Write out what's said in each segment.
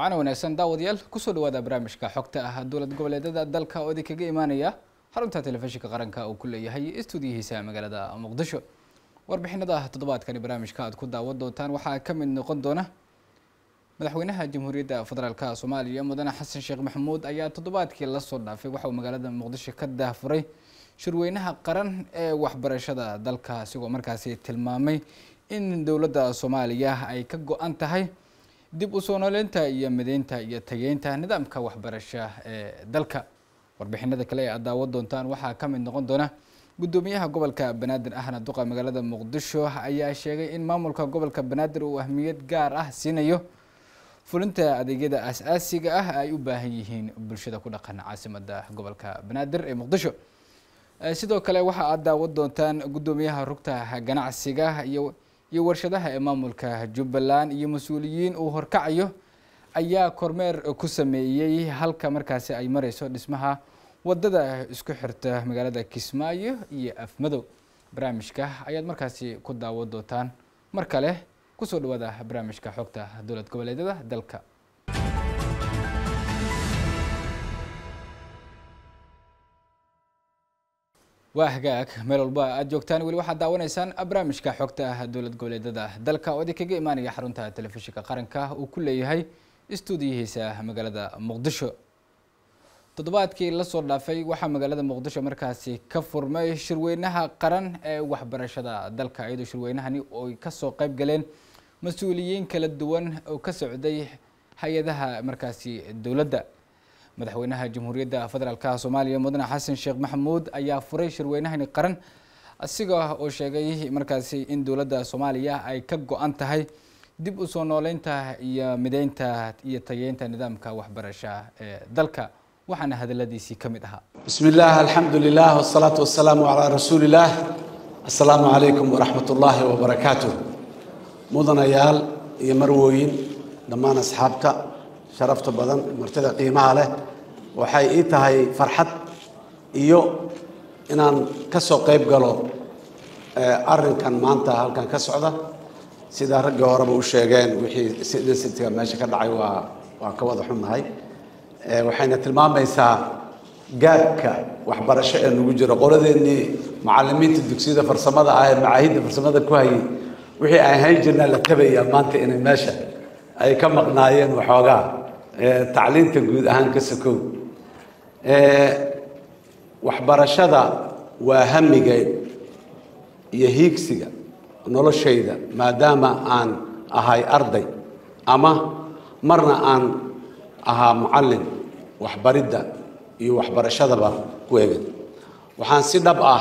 wacan wanaagsan daawadayaal kusoo dhawaada barnaamijka xogta ah dowlad goboleedyada dalka oo idinkaga imaanaya xarunta telefishinka qaranka uu ku leeyahay stuudiyihiisa magaalada muqdisho warbixinada toddobaadkani barnaamijka aad ku daawan doontaan waxaa ka mid noqon doona madaxweynaha jamhuuriyadda federaalk soomaaliya mudane xasan sheekh maxamuud ayaa toddobaadkii lasoo dhaafay waxa uu magaalada muqdisho ka daahfuray shirweynaha qaran ee waxbarashada dalka isigoo markaasi tilmaamay in dowladda soomaaliya ay ka go-an tahay dib u soo nooleynta iyo mideynta iyo tageynta nidaamka waxbarasha ee dalka warbixinada kale ee aad daawan doontaan waxaa ka mid noqon doona guddoomiyaha gobolka banaadir ahna duqa magaalada muqdisho ayaa sheegay in maamulka gobolka banaadir uu ahmiyad gaar ah siinayo fulinta adeegyada as-aasiga ah ay u baahan yihiin bulshada ku dhaqan caasimada gobolka banaadir ee muqdisho sidoo kale waxa aad daawan doontaan guddoomiyaha rugta ganacsiga iyo iyo warshadaha ee maamulka jubbaland iyo mas-uuliyiin uu horkacayo ayaa kormeer ku sameeyey halka markaasi ay mareyso dhismaha wadada isku xirta magaalada kismaayo iyo afmadow barnaamijka ayaad markaasi ku daawan doontaan mar kale kusoo dhawaada barnaamijka xogta dowlad goboleedyada dalka waa hagaag meel walba aad joogtaan weli waxaad daawanaysaan barnaamijka xogta ah dowlad goboleedyada dalka oo idinkaga imaanaya xarunta telefishinka qaranka uu ku leeyahay stuudiyihiisa magaalada muqdisho toddobaadkii lasoo dhaafay waxaa magaalada muqdisho markaasi ka furmay shirweynaha qaran ee waxbarashada dalka iyadoo shirweynahani oy kasoo qeyb galeen mas-uuliyiin kala duwan oo ka socday hay-adaha markaasi dowladda madaxweynaha jamhuuriyadda federaalka soomaaliya mudane xasan sheekh maxamuud ayaa furay shirweynahani qaran asiga oo sheegay markaasi in dowladda soomaaliya ay ka go-an tahay dib u soo nooleynta iyo mideynta iyo tageynta nidaamka waxbarasha ee dalka waxaana hadaladiisii ka mid ahaa bismi illah alxamdu lilah wsalaatu wasalaamu calaa rasuuli illaah assalaamu calaykum waraxmat ullaahi wabarakaatuh mudanayaal iyo marwooyin dhammaan asxaabta sharafta badan martida qiimaha leh waxay ii tahay farxad iyo inaan ka soo qayb galo arrinkan maanta halkan ka socda sida raggii horeba u sheegeen wixii densitiga meesha ka dhacay waa waa ka wada xunnahay waxayna tilmaamaysaa gaabka waxbarasho ee nagu jiro qoladeennii macallimiinta dugsiyada farsamada ah ee macaahidda farsamada ku hayay wixii aan hayn jirnaa la tabayaa maanta inay meesha ay ka maqnaayeen waxoogaa tacliinta guud ahaan ka sokow waxbarashada waa hamiga iyo hiigsiga noloshayda maadaama aan ahay arday ama marna aan ahaa mucallin waxbaridda iyo waxbarashadaba ku egan waxaan si dhab ah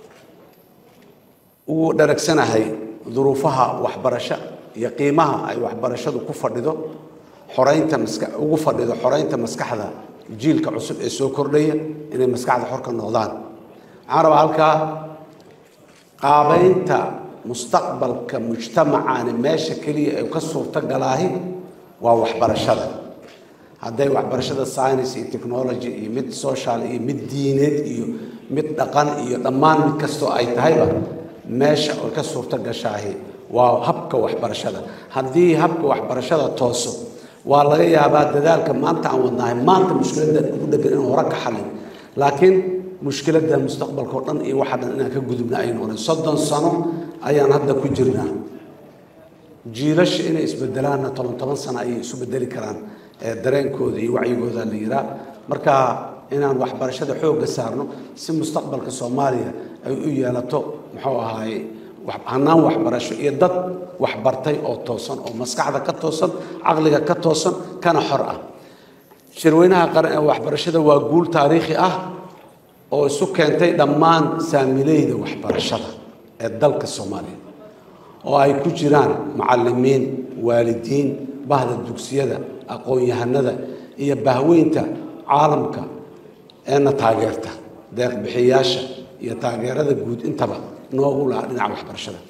ugu dharagsanahay duruufaha waxbarasho iyo qiimaha ay waxbarashadu ku fadhido xoreynta maska ugu fadhido xoreynta maskaxda jiilka cusub ee soo kordhaya inay maskaxda xor ka noqdaan waxaan rabaa halkaa qaabeynta mustaqbalka mujtamacaani meesha keliya ay ka suurto galaahi waa waxbarashada hadday waxbarashada science iyo technology iyo mid social iyo mid diineed iyo mid dhaqan iyo dhammaan mid kastoo ay tahayba meesha ay ka suurto gashaahi waa habka waxbarashada haddii habka waxbarashada tooso waa laga yaabaa dadaalka maanta aan wadnahay maanta mushkiladda ugu dhegan inuu hore ka xalin laakiin mushkiladda mustaqbalka oo dhan iyo waxa dhan inaan ka gudubna ay noqonay soddon sano ayaan hadda ku jirnaa jiilasha inay isbedelaanna toban toban sano ayay isu bedeli karaan dareenkooda iyo wacyigooda la yiraa marka inaan waxbarashada xoogga saarno si mustaqbalka soomaaliya ay u yeelato muxuu ahaaye hanaan waxbarasho iyo dad waxbartay oo toosan oo maskaxda ka toosan caqliga ka toosan kana xor ah shirweynaha qaran ee waxbarashada waa guul taariikhi ah oo isu keentay dhammaan saamileyda waxbarashada ee dalka soomaaliya oo ay ku jiraan macallimiin waalidiin bahda dugsiyada aqoon-yahanada iyo bahweynta caalamka eena taageerta deeqbixiyaasha iyo taageerada guud intaba noogu lahaa dhinaca waxbarashada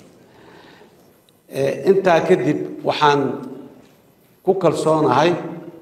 intaa kadib waxaan ku kalsoonahay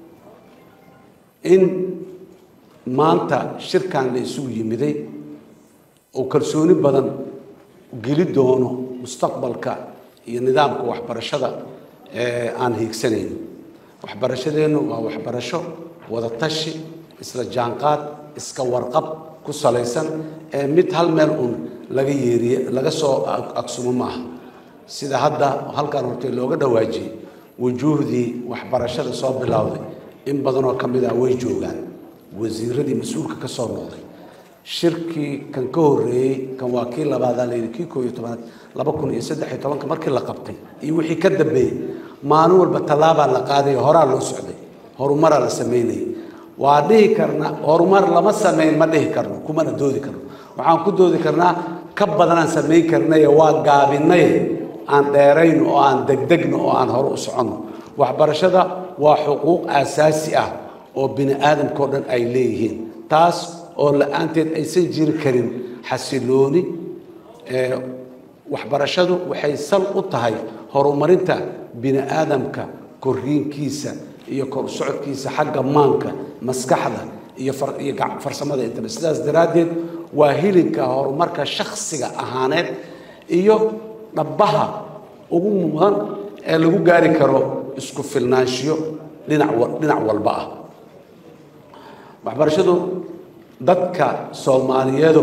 in maanta shirkan la isugu yimiday oo kalsooni badan geli doono mustaqbalka iyo nidaamka waxbarashada aan hiigsanayno waxbarashadeennu waa waxbarasho wadatashi isla jaanqaad iska warqab ku salaysan ee mid hal meel uun laga yeeriye laga soo agsumo maaha sida hadda halkan hortay looga dhawaajiyey wujuuhdii waxbarashada soo bilowday in badanoo ka mid ah way joogaan wasiiradii mas-uulka ka soo noqday shirkii kan ka horreeyey kan waa kii labaadaa layidhi kii koo iyo tobanaad laba kun iyo saddex iyo tobanka markii la qabtay iyo wixii ka dambeeyey maalin walba tallaabaa la qaadayo horaa loo socday horumaraa la samaynayay waa dhihi karna horumar lama samayn ma dhihi karno kumana doodi karno waxaan ku doodi karnaa ka badanaan samayn karnaye waa gaabinay aan dheerayn oo aan degdegno oo aan hore u soconno waxbarashada waa xuquuq aasaasi ah oo bini aadamkao dhan ay leeyihiin taas oo la-aanteed aysan jiri karin xasilooni waxbarashadu waxay sal u tahay horumarinta bini aadamka korriinkiisa iyo kor socodkiisa xagga maanka maskaxda iyo iyo farsamada intaba sidaas daraaddeed waa hilinka horumarka shakhsiga ahaaneed iyo dhabbaha ugu mudan ee lagu gaari karo isku filnaanshiyo dhinac dhinac walba ah waxbarashadu dadka soomaaliyeedu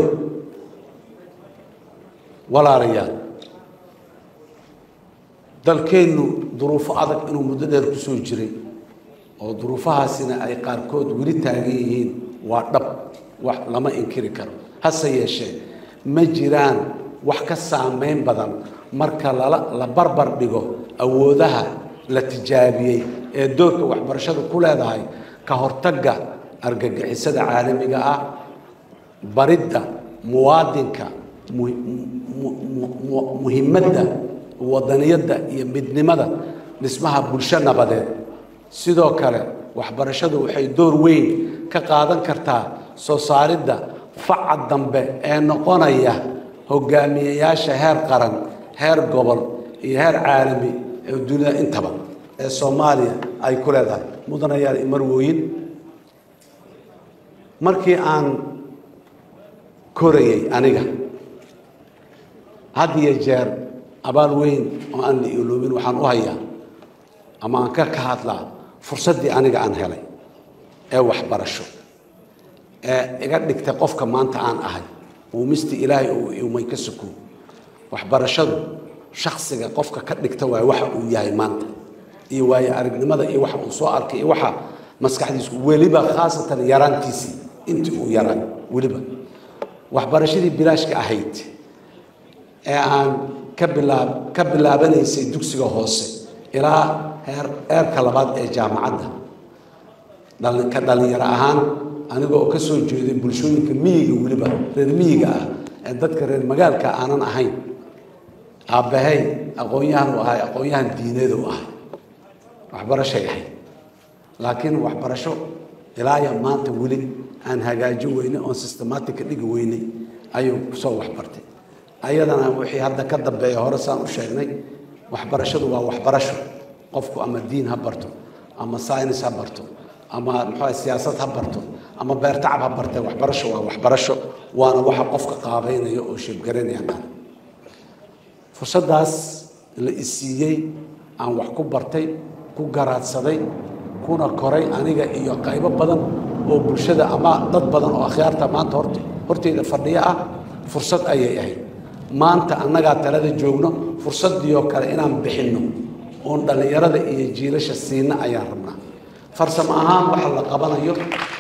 walaalayaal dalkeennu duruufo adag inuu muddo dheer ku soo jiray oo duruufahaasina ay qaarkood weli taagan yihiin waa dhab wax lama inkiri karo hase yeeshee ma jiraan wax ka saameyn badan marka lala la barbar dhigo awoodaha la tijaabiyey ee doorka waxbarashadu ku leedahay ka hortagga argagixisada caalamiga ah baridda muwaadinka muhimadda wadaniyadda iyo midnimada dhismaha bulsho nabadeed sidoo kale waxbarashadu waxay door weyn ka qaadan kartaa soo saaridda faca dambe ee noqonaya hogaamiyeyaasha heer qaran heer gobol iyo heer caalami ee dunida intaba ee soomaaliya ay ku leedahay mudanayaal imarwooyin markii aan korayay aniga had iyo jeer abaal weyn oo aan la iloobin waxaan u hayaa ama aan ka ka hadlaa fursaddii aniga aan helay ee waxbarasho ee iga dhigtay qofka maanta aan ahay uumistii ilaahay uu iumay ka suko waxbarashadu shaksiga qofka ka dhigta waay waxa uu yahay maanta iyo waayo aragnimada iyo waxa uu soo arkay iyo waxa maskaxdiisu weliba khaasatan yaraantiisii intii uu yaraa weliba waxbarashadii bilaashka ahayd ee aan ka bilaab ka bilaabanaysay dugsiga hoose ilaa heer heerka labaad ee jaamacadda dhali ka dhalinyaro ahaan aniga oo ka soo jeeday bulshooyinka miyiga weliba reer miyiga ah ee dadka reer magaalka aanan ahayn aabbahay aqoon-yahan u ahay aqoon-yahan diineed u ahay waxbarashay ahayd laakiin waxbarasho ilaaya maanta weli aan hagaajin weynay oon systematic ka dhigi weynay ayuu kusoo waxbartay ayadana wixii hadda ka dambeeya hore saan u sheegnay waxbarashadu waa waxbarasho qofku ama diin ha barto ama science ha barto ama muxuu siyaasad ha barto ama beertacab ha bartee waxbarasho waa waxbarasho waana waxa qofka qaabeynaya oo sheebgaraynaya kan fursaddaas la isiiyey aan wax ku bartay ku garaadsaday kuna koray aniga iyo qaybo badan oo bulshada ama dad badan oo akhyaarta maanta hort horteyda fadhiyo ah fursad ayay ahayd maanta annagaa talada joogno fursaddiioo kale inaan bixinno oon dhallinyarada iyo jiilasha siina ayaan rabnaa farsamo ahaan waxa la qabanayo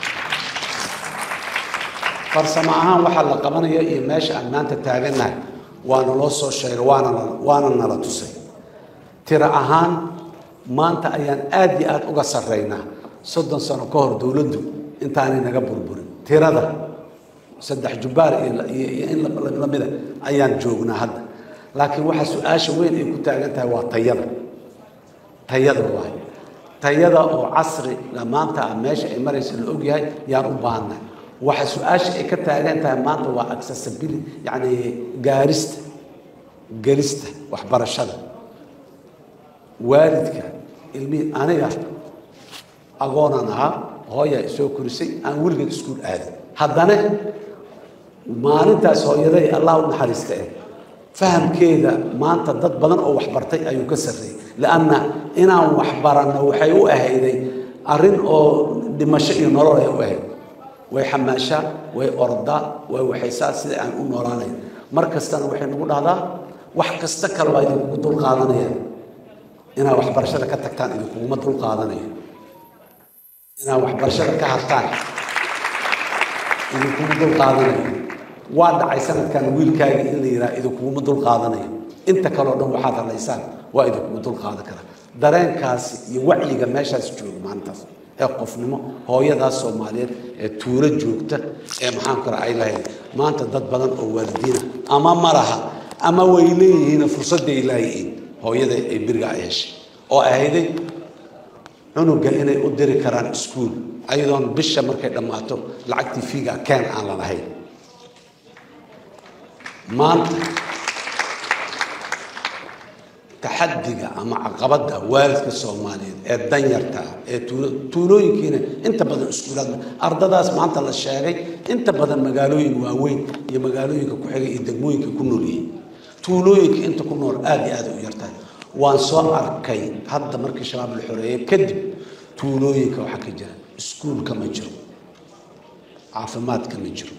farsamo ahaan waxa la qabanayo iyo meesha aan maanta taagannahay waana loo soo sheegay waana waana nala tusay tiro ahaan maanta ayaan aad iyo aada uga sarraynaa soddon sano ka hor dowladdu intaanay naga burburin tirada saddex jubbaar iyo in lamida ayaan joognaa hadda laakiin waxa su-aasha weyn ay ku taagan tahay waa tayada tayada waay tayada oo casri maanta ah meesha ay maraysa la ogyahay yaan u baahannahay waxa su-aasha ay ka taagan tahay maanta waa accessibility yacni gaarista gelista waxbarashada waalidka ilmihii aniga agoonaan ahaa hooyaa isoo korisay aan weligeed iskuul aadin haddana maalintaas hooyaday allah u naxariista eh fahamkeeda maanta dad badan oo waxbartay ayuu ka sarreeyey lianna inaan wax baranno waxay u ahayday arrin oo dhimasho iyo nolol ay u ahayd way xamaashaa way ordaa way waxaysaa sida aan u noolaanayn mar kastana waxay nagu dhahdaa wax kasta kale waa idinkugu dul qaadanaya inaad waxbarashada ka tagtaan idinkuguma dul qaadanayo inaad waxbarashada ka hartaan idinkugu dul qaadanayo waa dhacay sanadkan wiilkaaga in la yidhaha idinkuguma dul qaadanayo inta kaleo dhan waxaad hadlaysaan waa idinkugu dul qaadan karaa dareenkaasi iyo wacyiga meeshaas jooga maalintaas ee qofnimo hooyadaas soomaaliyeed ee tuulo joogta ee maxaan kara ay lahayd maanta dad badan oo waalidiina ama ma laha ama way leeyihiin fursadday laayihiin hooyada ay beriga ay heshay oo ahayday cunuga inay u diri karaan iskuul ayadoon bisha markay dhammaato lacagtii fiiga keen aan la lahayn maanta taxadiga ama caqabadda waalidka soomaaliyeed ee danyarta ah ee tuulo tuulooyinkiina inta badan iskuulaad ardadaas maanta la sheegay inta badan magaalooyin waaweyn iyo magaalooyinka ku xigay iyo degmooyinka ku nool yihiin tuulooyinka inta ku nool aada iyo aada u yartahay waan soo arkay hadda markii shabaab la xoreeyey kadib tuulooyinka waxaa ka jira iskuulka ma jiro caafimaadka ma jiro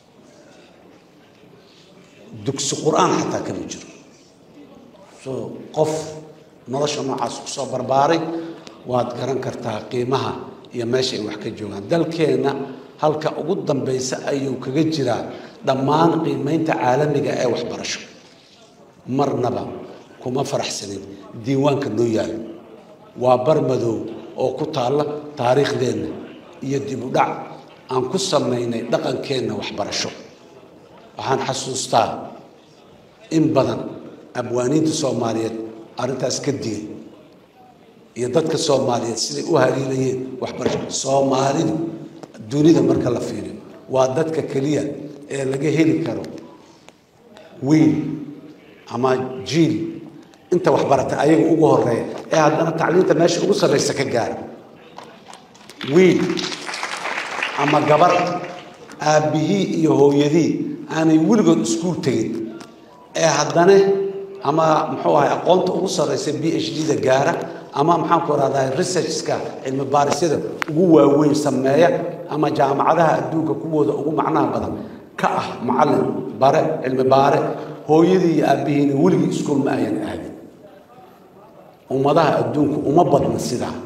dugsi qur-aan xataa kama jiro so qof nolosha noocaas ku soo barbaaray waad garan kartaa qiimaha iyo meesha ay wax ka joogaan dalkeenna halka ugu dambaysa ayuu kaga jiraa dhammaan qiimaynta caalamiga ee waxbarasho marnaba kuma faraxsanin diiwaanka noo yaalo waa bar madow oo ku taalla taariikhdeenna iyo dib u dhac aan ku samaynay dhaqankeenna waxbarasho waxaan xasuustaa in badan abwaaniinta soomaaliyeed arrintaas ka digay iyo dadka soomaaliyeed siday u haliilayeen waxbarasho soomaalidu dunida marka la fiiriyo waa dadka keliya ee laga heli karo wiil ama jiil inta waxbarata ayaga ugu horeeya ee haddana tacliinta meesha ugu sarraysa ka gaara wiil ama gabar aabbihii iyo hooyadii aanay weligood iskuul tegin ee haddana ama muxuu ahay aqoonta ugu sarraysa b h d da gaara ama maxaan ku rahdaa researchka cilmi baarisyada ugu waaweyn sameeya ama jaamacadaha adduunka kuwooda ugu macnaha badan ka ah macallin bare cilmi baare hooyadii iyo aabbihiina weligii iskuul ma ayan aadin ummadaha adduunku uma badna sidaa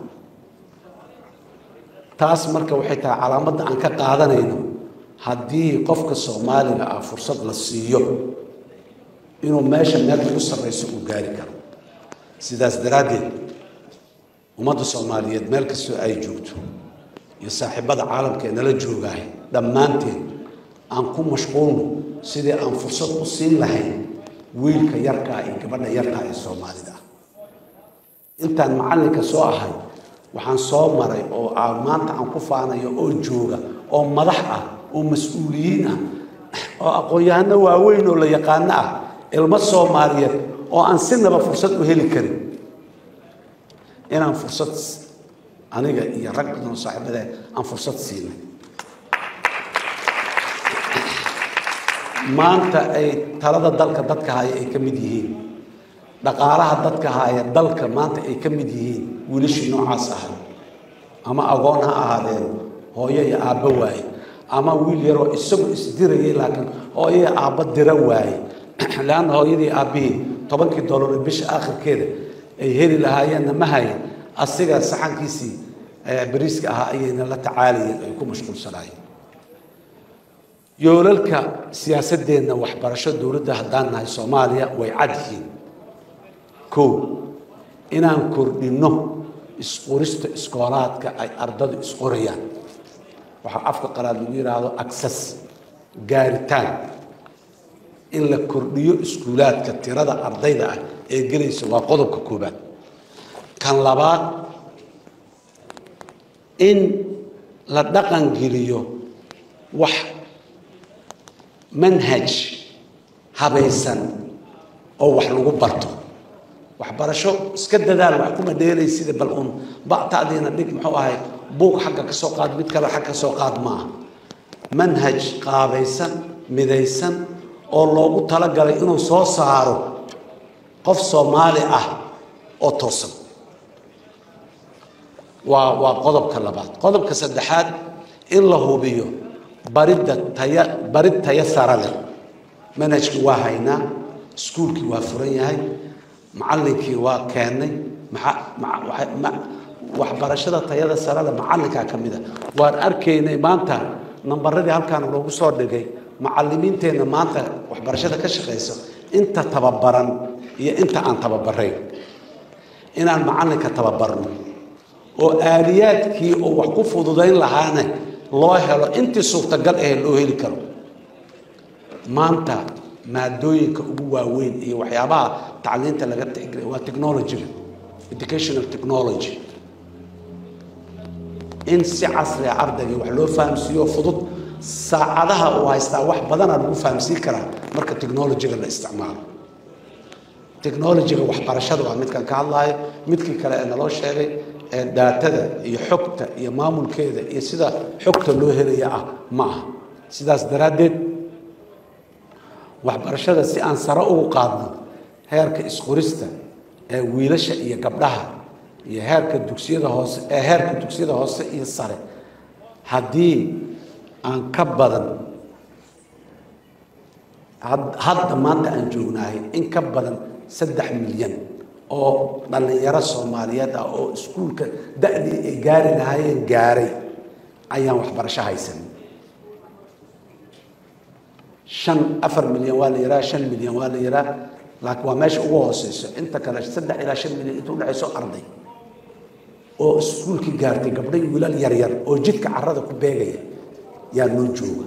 taas marka waxay tahay calaamadda aan ka qaadanayno haddii qofka soomaaliga ah fursad la siiyo inuu meesha meel ugu sarrayso uu gaari karo sidaas daraaddeed ummadda soomaaliyeed meel kastoo ay joogto iyo saaxiibada caalamka ee nala joogahay dhammaanteen aan ku mashquulno sidii aan fursad u siin lahayn wiilka yarkaa iyo gabadha yarkaa ee soomaalida ah intaan macallinka soo ahay waxaan soo maray oo aan maanta aan ku faanayo oo jooga oo madax ah oo mas-uuliyiin ah oo aqoon-yahano waaweyn oo la yaqaano ah ilmo soomaaliyeed oo aan sinaba fursad u heli karin inaan fursad aniga iyo rag badan oo saaxiibadee aan fursad siinay maanta ay talada dalka dadka haya ay ka mid yihiin dhaqaalaha dadka haya dalka maanta ay ka mid yihiin wiilashii noocaas ahay ama agoon ha ahaadeen hooyo iyo aabbo waaye ama wiil yaroo isagu isdirayay laakiin hooyo iyo aabbo dira waaye leanna hooyadii aabbihii tobankii dollar bisha aakhirkeeda ay heli lahaayeenna ma hayan asiga saxankiisii bariiska ahaa ayayna la tacaalayeen ay ku mashquulsanaayeen yoolalka siyaasadeenna waxbarasho dowladda haddaan nahay soomaaliya way cad yihiin kow inaan kordhinno isqorista iskoolaadka ay ardadu isqorayaan waxaa afka qalaad lagu yidhaahdo access gaaritaan in la kordhiyo iskuulaadka tirada ardayda ah ee gelaysa waa qodobka koobaad kan labaad in la dhaqan geliyo wax manhaj habaysan oo wax lagu barto waxbarasho iska dadaal wax kuma dheelay sida bal un ba'taadiina dhig muxuu ahay buug xagga ka soo qaad mid kale xagga ka soo qaad maaha manhaj qaabaysan midaysan oo loogu talagalay inuu soo saaro qof soomaali ah oo toosan waa waa qodobka labaad qodobka saddexaad in la hubiyo baridda taya barid tayo sare leh manhajkii waa haynaa iskuulkii waa furan yahay macallinkii waa keennay waxbarashada tayada sare leh macallinkaa ka mid a waan arkaynay maanta nambaradii halkaan loogu soo dhigay macallimiinteenna maanta waxbarashada ka shaqaysa inta tababaran iyo inta aan tababarayn inaan macallinka tababarno oo aaliyaadkii oo wax ku fududayn lahaane loo helo intii suurtagal ahe loo heli karo maanta maadooyinka ugu waaweyn iyo waxyaabaha tacliinta laga tixgelay waa technologyga educational technology in si casriga ardayga wax loo fahamsiiyo fudud saacadaha uu haystaa wax badanaa lagu fahamsiin karaa marka technologyga la isticmaalo technologyga waxbarashada waa midkan ka hadlaayo midkii kale ee naloo sheegay ee daatada iyo xogta iyo maamulkeeda iyo sida xogta loo helaya ah ma aha sidaas daraaddeed waxbarashada si aan sare ugu qaadno heerka isqorista ee wiilasha iyo gabdhaha iyo heerka dugsiyada hoose ee heerka dugsiyada hoose iyo sare haddii aan ka badan hadda maanta aan joognahay in ka badan saddex milyan oo dhallinyaro soomaaliyeed ah oo iskuulka da-dii ay gaari lahaayeen gaaray ayaan waxbarasho haysan shan afar milyan waa la yihaha shan milyan waa la yihaha laakiin waa meesha ugu hooseyso inta kale saddex ilaa shan milyan inta udhexayso arday oo iskuulkii gaartay gabdho iyo wiilal yaryar oo jidka carada ku beegaya yaa noo jooga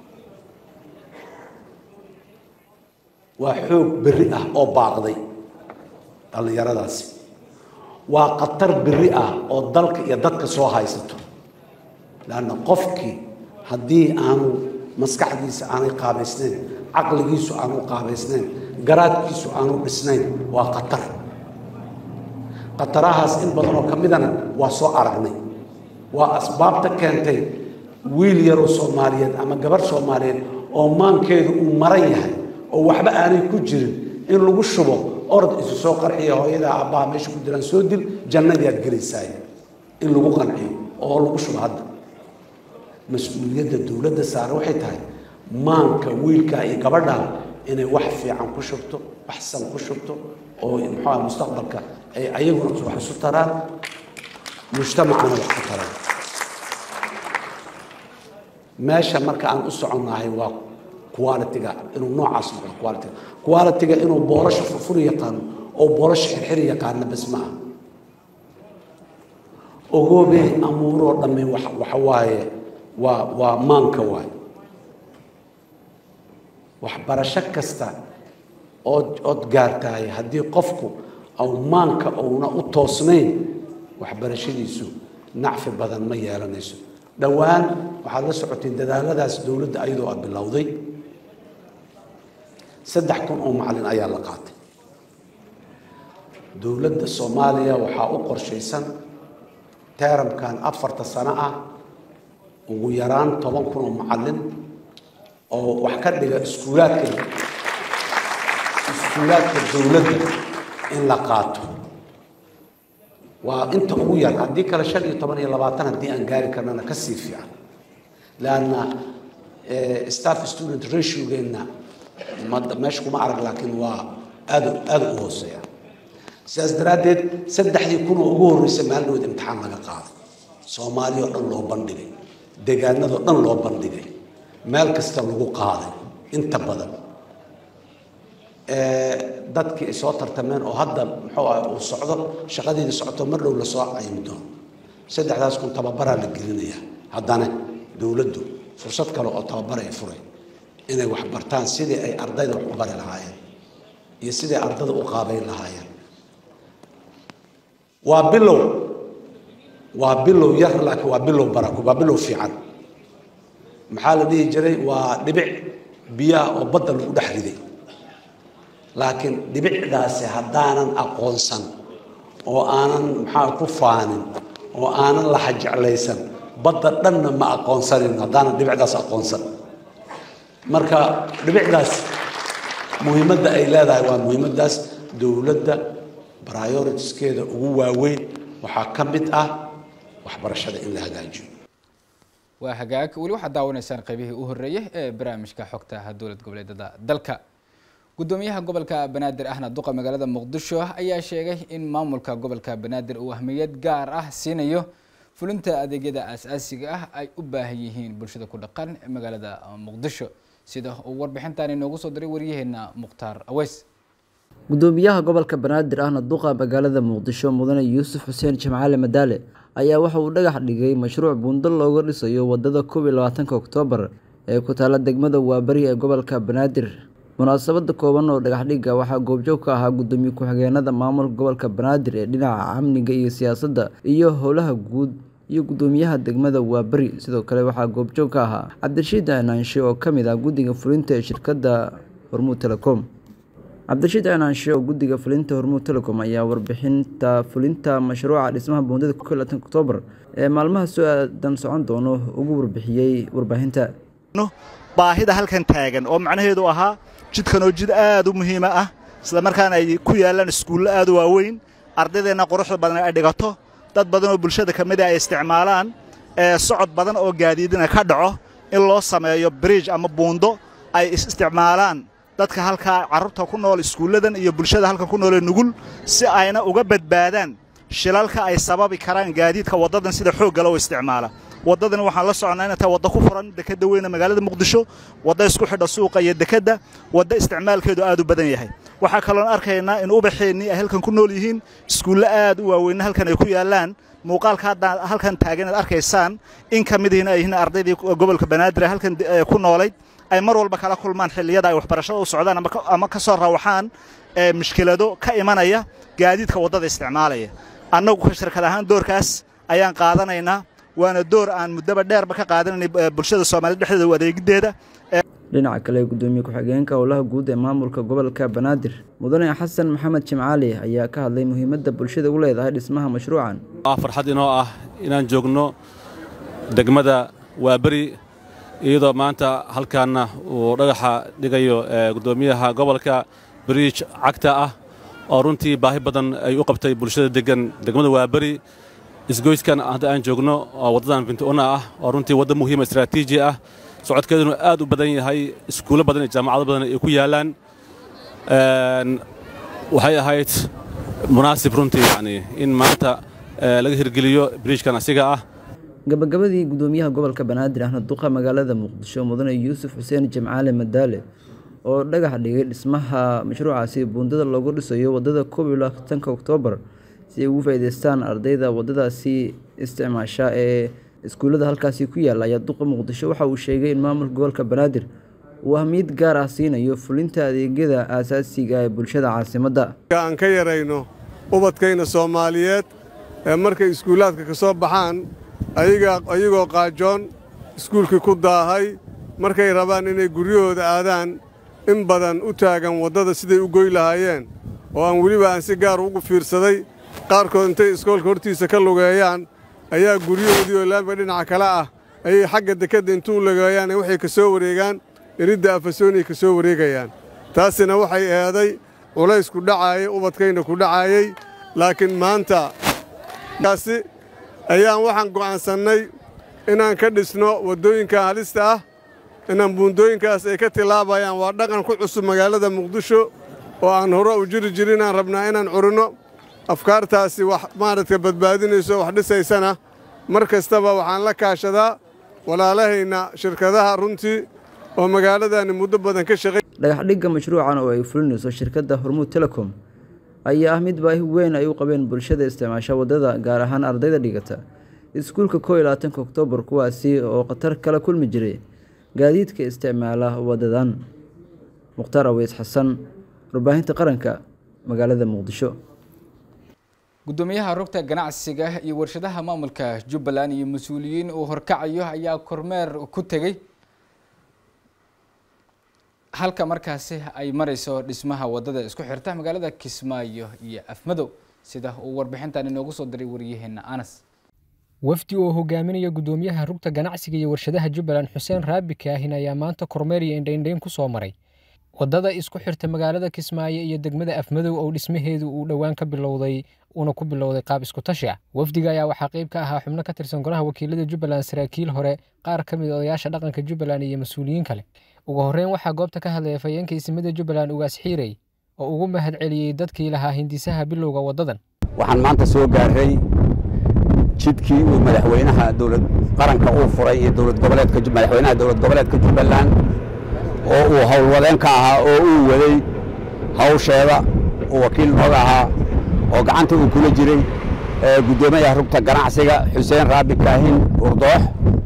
waa xoog berri ah oo baaqday dhallinyaradaasi waa khatar berri ah oo dalka iyo dadka soo haysato leanna qofkii haddii aanu maskaxdiisa aanay qaabaysnayn caqligiisu aanu qaabaysnayn garaadkiisu aanu dhisnayn waa khatar khatarahaas in badan oo ka midana waa soo aragnay waa asbaabta keentay wiil yaroo soomaaliyeed ama gabarh soomaaliyeed oo maankeedu uu maran yahay oo waxba aanay ku jirin in lagu shubo orod isu soo qarxiya hooyadaa aabbaha meesha ku jiraan soo dil jannadii aad gelaysaay in lagu qanciyo oo lagu shubo hadda mas-uuliyadda dowladda saare waxay tahay maanka wiilkaa iyo gabadhaa inay wax fiican ku shubto wax san ku shubto oo muxuuha mustaqbalka ay ayaguna wax isu taraan mujtamacana wax ku taraan meesha marka aan u soconnahay waa quality-ga inuu noocaas noqdo quality-ga quality-ga inuu boolasha furfuri yaqaano oo boolasha xirxiri yaqaano bas ma aha ogoobey amuuroo dhammi wax waxa waaye waa waa maanka waaye waxbarasho kasta ood ood gaartahay haddii qofku aw maanka uuna u toosnayn waxbarashadiisu nacfi badan ma yeelanayso dhowaan waxaad la socotay dadaaladaas dowladda ayadoo aad bilowday saddex kun oo macalin ayaa la qaatay dowladda soomaaliya waxaa u qorshaysan teeramkan afarta sano ah ugu yaraan toban kun oo macalin oo wax ka dhiga iskuulaadka iskuulaadka dowladda in la qaato waa inta ugu yar haddii kale shan iyo toban iyo labaatan haddii aan gaari karnana ka sii fiican leanna staff student ratio-geenna meesha kuma arag laakiin waa aad aada u hooseeya sidaas daraaddeed saddexdii kun oo ugu horreysay maalinood imtixaan laga qaado soomaaliya oo dhan loo bandhigay deegaanadoo dhan loo bandhigay meel kasta lagu qaaday inta badan dadkii ay soo tartameen oo hadda muxuu ah uu socdo shaqadeedii socoto mar dhow lasoo caymi doono saddexdaas kun tababaraa la gelinaya haddana dowladdu fursad kale oo tababar ay furay inay wax bartaan sidii ay ardayda wax u bari lahaayeen iyo sidii ardada u qaabayn lahaayeen waa bilow waa bilow yar laakiin waa bilow barako waa bilow fiican maxaa la dhihi jiray waa dhibic biyaha oo badda lagu dhex riday laakiin dhibicdaasi haddaanan aqoonsan oo aanan maxaa ku faanin oo aanan laxa jeclaysan badda dhanna ma aqoonsanin haddaanan dhibicdaas aqoonsan marka dhibicdaas muhiimadda ay leedahay waa muhiimaddaas dowladda prioritiskeeda ugu waaweyn waxaa ka mid ah waxbarashada in la hagaajiyo waa hagaag weli waxaad daawanaysaan qaybihii u horreeyay ee barnaamijka xogta dowlad goboleedada dalka gudoomiyaha gobolka banaadir ahna duqa magaalada muqdisho ayaa sheegay in maamulka gobolka banaadir uu ahmiyad gaar ah siinayo fulinta adeegyada aasaasiga ah ay u baahan yihiin bulshada ku dhaqan magaalada muqdisho sida uu warbixintan inoogu soo diray waryaheena mukhtaar aweys gudoomiyaha gobolka banaadir ahna duqa magaalada muqdisho mudane yuusuf xuseen jimcaale madaale ayaa waxa uu dhagax dhigay mashruuc buundo looga dhisayo wadada koob iyo labaatanka oktoobar ee ku taala degmada waabari ee gobolka banaadir munaasabada kooban oo dhagaxdhiga waxaa goobjoog ka ahaa gudoomiye ku-xigeenada maamulka gobolka banaadir ee dhinaca amniga iyo siyaasadda iyo howlaha guud iyo gudoomiyaha degmada waaberi sidoo kale waxaa goobjoog ka ahaa cabdirashiid cinaanshe oo kamid ah guddiga fulinta ee shirkadda hormuud telecom cabdirashiid cinaanshe oo guddiga fulinta hormuud telecom ayaa warbixinta fulinta mashruuca dhismaha buundada oktoobar ee maalmaha soo aadan socon doono ugu warbixiyey warbaahinta baahida halkan taagan oo macnaheedu ahaa jidkan oo jid aad u muhiima ah isla markaana ay ku yaallaan iskuullo aad u waaweyn ardaydeenna quruxda badan ay dhigato dad badan oo bulshada ka mida ay isticmaalaan ee socod badan oo gaadiidina ka dhaco in loo sameeyo bridge ama buundo ay isisticmaalaan dadka halkaa carruurta ku nool iskuulladan iyo bulshada halkan ku noolee nugul si ayna uga badbaadaan shilalka ay sababi karaan gaadiidka waddadan sida xoogga loo isticmaala waddadani waxaan la soconnaa inay tahay wadda ku furan dekedda weyne magaalada muqdisho wadda isku xidha suuqa iyo dekedda wadda isticmaalkeedu aad u badan yahay waxaa kaloon arkaynaa in ubaxeennii ay halkan ku nool yihiin iskuulle aad u waaweynna halkan ay ku yaallaan muuqaalka hadda halkan taagan aad arkaysaan in ka mid ihiin ay yihiin ardaydii gobolka banaadir ee halkan ku noolayd ay mar walba kala kulmaan xilliyada ay waxbarashada u socdaan ama ka soo rawaxaan mushkilado ka imanaya gaadiidka waddada isticmaalaya annagu ka shirkad ahaan doorkaas ayaan qaadanaynaa waana door aan muddaba dheerba ka qaadananay bulshada soomaaliyed dhexdeeda u adeegiddeeda dhinaca kale gudoomiye ku-xigeenka howlaha guud ee maamulka gobolka banaadir mudane xasan maxamed jimcaali ayaa ka hadlay muhiimadda bulshada u leedahay dhismaha mashruucan waa farxad inoo ah inaan joogno degmada waaberi iyadoo maanta halkaanna uu dhagaxa dhigayo gudoomiyaha gobolka bariij cagta ah oo runtii baahi badan ay u qabtay bulshada degan degmada waaberi isgoyskan hadda aan joogno oo waddadan bintuuna ah oo runtii wadda muhiima istraatiiji ah socodkeeduna aad u badan yahay iskuullo badan iyo jaamacado badan ay ku yaallaan waxay ahayd munaasib runtii yacni in maanta laga hirgeliyo biriijkan asiga ah gabagabadii gudoomiyaha gobolka banaadir ahna duqa magaalada muqdisho mudane yuusuf xuseen jimcaale madaale oo dhagax dhigay dhismaha mashruucaasi buundada loogu dhisayo waddada koob iyo labaatanka oktoobar si ay ugu faa'iidaystaan ardayda waddadaasi isticmaasha ee iskuullada halkaasi ku yaalla ayaa duqa muqdisho waxa uu sheegay in maamulka gobolka banaadir uu ahmiyad gaar ah siinayo fulinta adeegyada aasaasiga ee bulshada caasimadda aan ka yarayno ubadkayna soomaaliyeed ee markay iskuullaadka ka soo baxaan ayagoo qaajoon iskuulkii ku daahay markay rabaan inay guryahooda aadaan in badan u taagan waddada siday u goy lahaayeen oo aan weliba aan si gaar ugu fiirsaday qaarkood intay iskoolka hortiisa ka lugeeyaan ayaa guryahoodii oo laamiga dhinaca kale ah ayay xagga dekedda intuu lugeeyaan waxay ka soo wareegaan eridda afasoonay ka soo wareegayaan taasina waxay eeday culays ku dhacaayay ubadkayna ku dhacaayay laakiin maanta kaasi ayaan waxaan go'aansannay inaan ka dhisno waddooyinkan halista ah inaan buundooyinkaas ay ka tilaabayaan waa dhaqan ku cusub magaalada muqdisho oo aan hore u jiri jirin aan rabnaa inaan curinno afkaartaasi wax maaragta badbaadinayso wax dhisaysana mar kastaba waxaan la kaashadaa walaalahayna shirkadaha runtii oo magaaladani muddo badan ka shaqay dhagaxdhigga mashruucan oo ay fulinayso shirkadda hormuud telecom ayaa ah mid baahi weyn ay u qabeen bulshada isticmaasha waddada gaar ahaan ardayda dhigata iskuulka koo iyo labaatanka oktoobar kuwaasi oo khatar kala kulmi jiray gaadiidka isticmaala waddadan mukhtaar aweys xasan warbaahinta qaranka magaalada muqdisho gudoomiyaha rugta ganacsiga iyo warshadaha maamulka jubbaland iyo mas-uuliyiin uu horkacayo ayaa kormeer ku tegey halka markaasi ay mareyso dhismaha wadada isku xirta magaalada kismaayo iyo afmadow sida uu warbixintan inoogu soo diray waryaheena anas wafdi oo hogaaminaya gudoomiyaha rugta ganacsiga iyo warshadaha jubbaland xuseen raabi kaahin ayaa maanta kormeer iyo indhaindhayn ku soo maray waddada isku xirta magaalada kismaayo iyo degmada afmadow oo dhismaheedu uu dhowaan ka bilowday uuna ku bilowday qaab isku tashi ah wafdiga ayaa waxaa qayb ka ahaa xubno ka tirsan golaha wakiilada jubbaland saraakiil hore qaar ka mid odayaasha dhaqanka jubbaland iyo mas-uuliyiin kale ugu horreyn waxaa goobta ka hadlaya fayeenka isimada jubbaland ugaas xiirey oo ugu mahad celiyey dadkii lahaa hindisaha bilowga waddadan waxaan maanta soo gaaray jidkii uu madaxweynaha dowlad qaranka uu furay iyo dowlad goboleedka madaxweynaha dowlad goboleedka jubbaland oo uu howlwadeen ka ahaa oo uu waday hawsheeda uu wakiil nooga ahaa oo gacanta uu kula jiray guddoomiyaha rugta ganacsiga xuseen raabi kaahin urdoox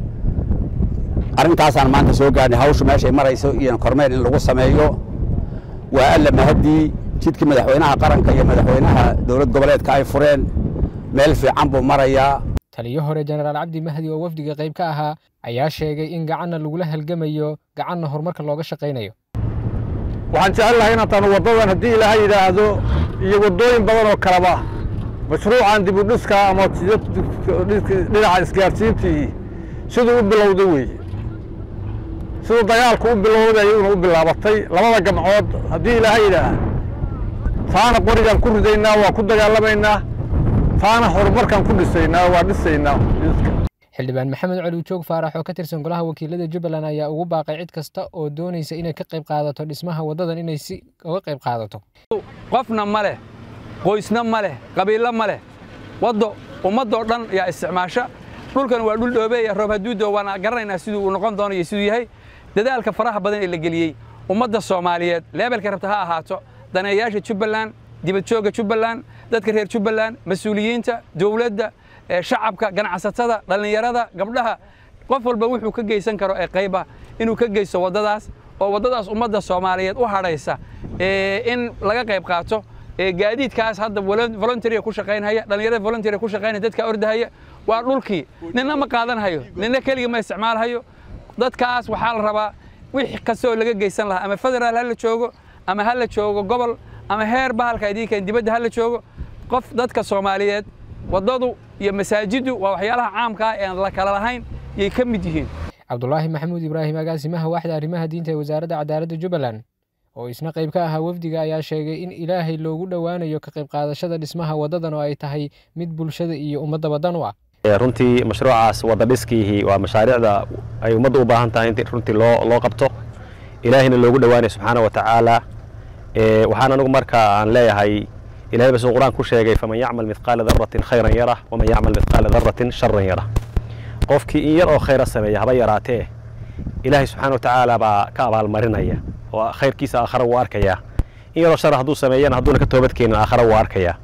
arrintaasaan maanta soo gaarnay hawshu meeshay marayso iyo kormeer in lagu sameeyo waa alla mahaddii jidkii madaxweynaha qaranka iyo madaxweynaha dowlad goboleedka ay fureen meel fiican buu marayaa taliyo hore jenaraal cabdi mahdi oo wafdiga qayb ka ahaa ayaa sheegay in gacanna lagula halgamayo gacanna horumarka looga shaqaynayo waxaan jecel lahay inaan taanu waddadan haddii ilaahay yidhaahdo iyo waddooyin badan oo kaleba mashruucan dib u dhiska ama dhinaca isgaarsiintii siduu u bilowday weeye siduu dagaalku u bilowday una u bilaabatay labada gamcood haddii ilaahay yidhaah taana qorigaan ku ridaynaa waa ku dagaalamaynaa taana horumarkaan ku dhisaynaa waa dhisaynaa xildhibaan maxamed cali joog faarax oo ka tirsan golaha wakiilada jubbaland ayaa ugu baaqay cid kasta oo doonaysa inay ka qayb qaadato dhismaha waddadan inay si uga qayb qaadato qofna ma leh qoysna ma leh qabiillo ma leh waddo ummaddoo dhan yaa isticmaasha dhulkan waa dhul dhoobeeya roob haduudo waana garanaynaa siduu uu noqon doono iyo siduu yahay dadaalka faraha badan ee la geliyey ummadda soomaaliyeed leebelka rabta ha ahaato daneeyaasha jubbaland dibadjoogga jubbaland dadka reer jubbaland mas-uuliyiinta dowladda shacabka ganacsatada dhallinyarada gabdhaha qof walba wuxuu ka geysan karo ee qayba inuu ka geysto waddadaas oo waddadaas ummadda soomaaliyeed u hadhaysa in laga qayb qaato gaadiidkaas hadda voluntaria ku shaqaynhaya dhallinyarada voluntaria ku shaqaynaya dadka ordahaya waa dhulkii ninna ma qaadanhayo ninna keligii ma isticmaalhayo dadkaas waxaa la rabaa wix kastoo laga geysan lahaa ama federaal ha la joogo ama ha la joogo gobol ama heer bahalka idinkan dibadda ha la joogo qof dadka soomaaliyeed waddadu iyo masaajiddu waa waxyaalaha caamka ah ee aan la kala lahayn yay ka mid yihiin cabdulaahi maxamuud ibraahim agaasimaha waaxda arrimaha diinta ee wasaaradda cadaaladda jubbaland oo isna qayb ka ahaa wafdiga ayaa sheegay in ilaahay loogu dhowaanayo ka qayb qaadashada dhismaha waddadan oo ay tahay mid bulshada iyo ummadda badan u ah runtii mashruucaas wadda dhiskiihii waa mashaariicda ay ummadda u baahan tahay in runtii loo loo qabto ilaahayna loogu dhowaanayo subxaana wa tacaala waxaan anigu marka aan leeyahay ilahay basuu qur-aan ku sheegay faman yacmal midqaala daratin khayran yarah waman yacmal midqaala daratin sharan yarah qofkii in yar oo khayra sameeya haba yaraatee ilaahay subxaana wa tacaala baa ka abaalmarinaya oo khayrkiisa aakhara wuu arkayaa in yaroo shara hadduu sameeyana hadduuna ka toobadkeenin aakhara wuu arkayaa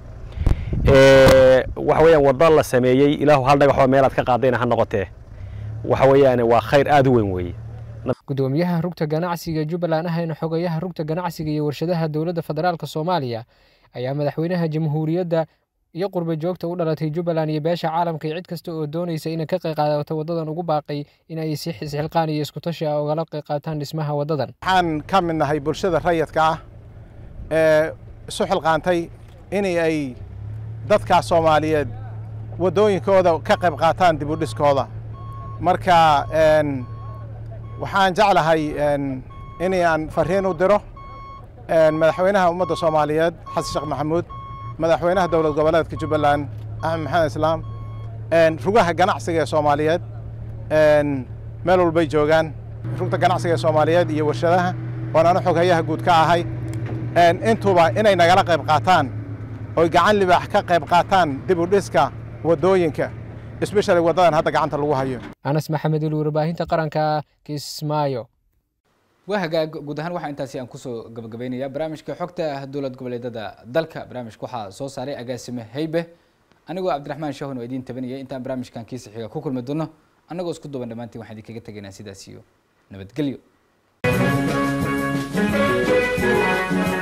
waxa weeyaan wadda la sameeyey ilaahu hal dhagaxoo meelaad ka qaadayna ha noqotee waxa weeyaan waa khayr aad u weyn weeye gudoomiyaha rugta ganacsiga jubbaland ahayna xogayaha rugta ganacsiga iyo warshadaha dowladda federaalk soomaaliya ayaa madaxweynaha jamhuuriyadda iyo qurba joogta u dhalatay jubbaland iyo beesha caalamka iyo cid kasta oo doonaysa inay ka qayb qaadato waddadan ugu baaqay in ay si isxilqaan iyo iskutashi ah ugala qayb qaataan dhismaha waddadan waxaan ka mid nahay bulshada rayidka ah ee isu xilqaantay in ay dadka soomaaliyeed waddooyinkooda ka qayb qaataan dib u dhiskooda marka waxaan jeclahay in aan fariin u diro madaxweynaha ummadda soomaaliyeed xasan sheekh maxamuud madaxweynaha dowlad goboleedka jubbaland axmed maxamed islaam rugaha ganacsiga ee soomaaliyeed meel walbay joogaan rugta ganacsiga ee soomaaliyeed iyo warshadaha oon anu xoghayaha guud ka ahay intuba inay nagala qayb qaataan oy gacan libaax ka qayb qaataan dib u dhiska waddooyinka especially waddadan hadda gacanta lagu hayo anas maxamed ul warbaahinta qaranka kismaayo waa hagaag guud ahaan waxaa intaasi aan kusoo gabagabaynayaa barnaamijka xogta dowlad goboleedada dalka barnaamijka waxaa soo saaray agaasime haybe anigoo cabdiraxmaan shahon oo idiin tabanaya intaan barnaamijkan kiisa xiga ku kulmi doono annagoo isku duban dhammaantiin waxaan idinkaga tegaynaa sidaas iyo nabadgelyo